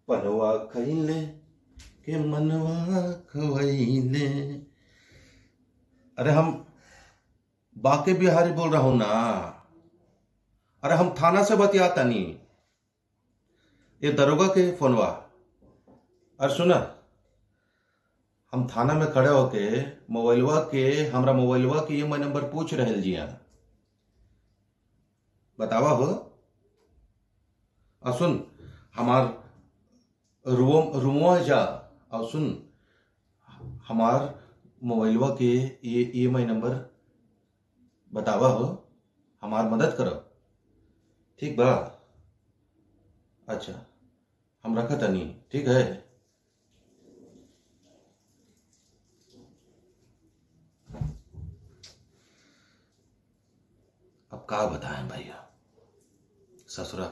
पनवा खैले के मनवा खवैले अरे हम बाके बिहारी बोल रहा हूं ना अरे हम थाना से बतियाता नहीं ये दरोगा के फोनवा अरे सुना हम थाना में खड़े होके मोबाइलवा के हमरा मोबाइलवा के ये नंबर पूछ रहे जिया बतावा हो और सुन हमार रूम रूमवा जा और सुन हमार मोबाइलवा के ये ई एम आई नंबर बतावा हो हमार मदद करो ठीक बा अच्छा हम रखा तनी ठीक है अब का बताएं भैया ससुरा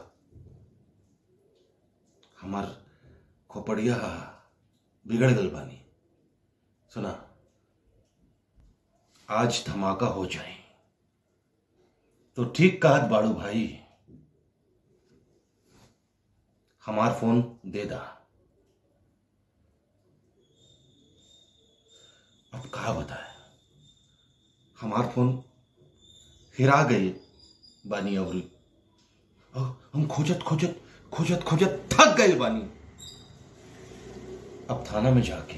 हमार खोपड़िया बिगड़ गल बानी सुना आज धमाका हो जाए तो ठीक कहत बाड़ू भाई हमार फोन दे दा अब कहा बताए हमार फोन हिरा गई बानी और हम खोजत खोजत खोजत खोजत थक गए बानी अब थाना में जाके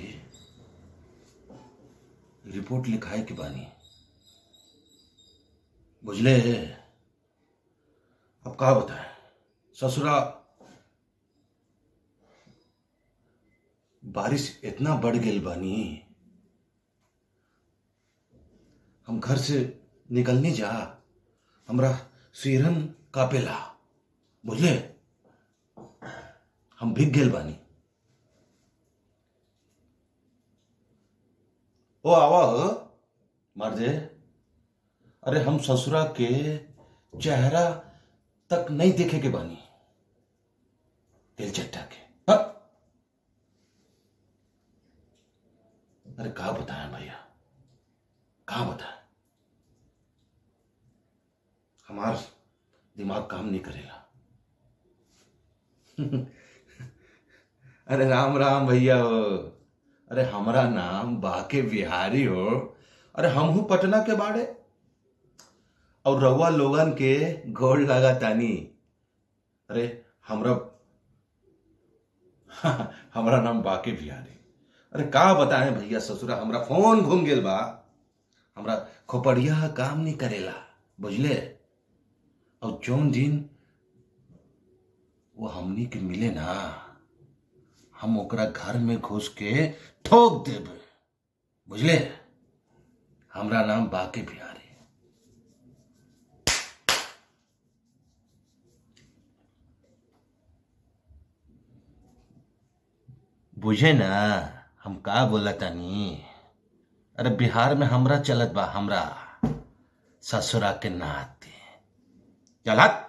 रिपोर्ट लिखाए के बानी बुझले अब कहा बताए ससुरा बारिश इतना बढ़ गई बानी हम घर से निकलने जा हमरा सिरन कापेला बुझले हम भीग गेल बानी ओ आवा हो मार दे अरे हम ससुरा के चेहरा तक नहीं देखे के बानी दिल चट्टा के हाँ? अरे कहा बताया भैया कहा बताया हमार दिमाग काम नहीं करेगा अरे राम राम भैया हो अरे हमारा नाम बाके बिहारी हो अरे हम हूं पटना के बाड़े और रउआ लोगन के गोड़ लगा तानी अरे हमरा हमारा नाम बाके बिहारी अरे का बताएं भैया ससुरा हमरा फोन घूम गेल बा हमरा खोपड़िया काम नहीं करेला बुझले और जौन दिन वो हमनी के मिले ना हम ओकरा घर में घुस के ठोक देब बुझले हमरा नाम बाके बिहारी बुझे ना हम का बोला तानी अरे बिहार में हमरा चलत बा हमरा ससुरा के नाते चलत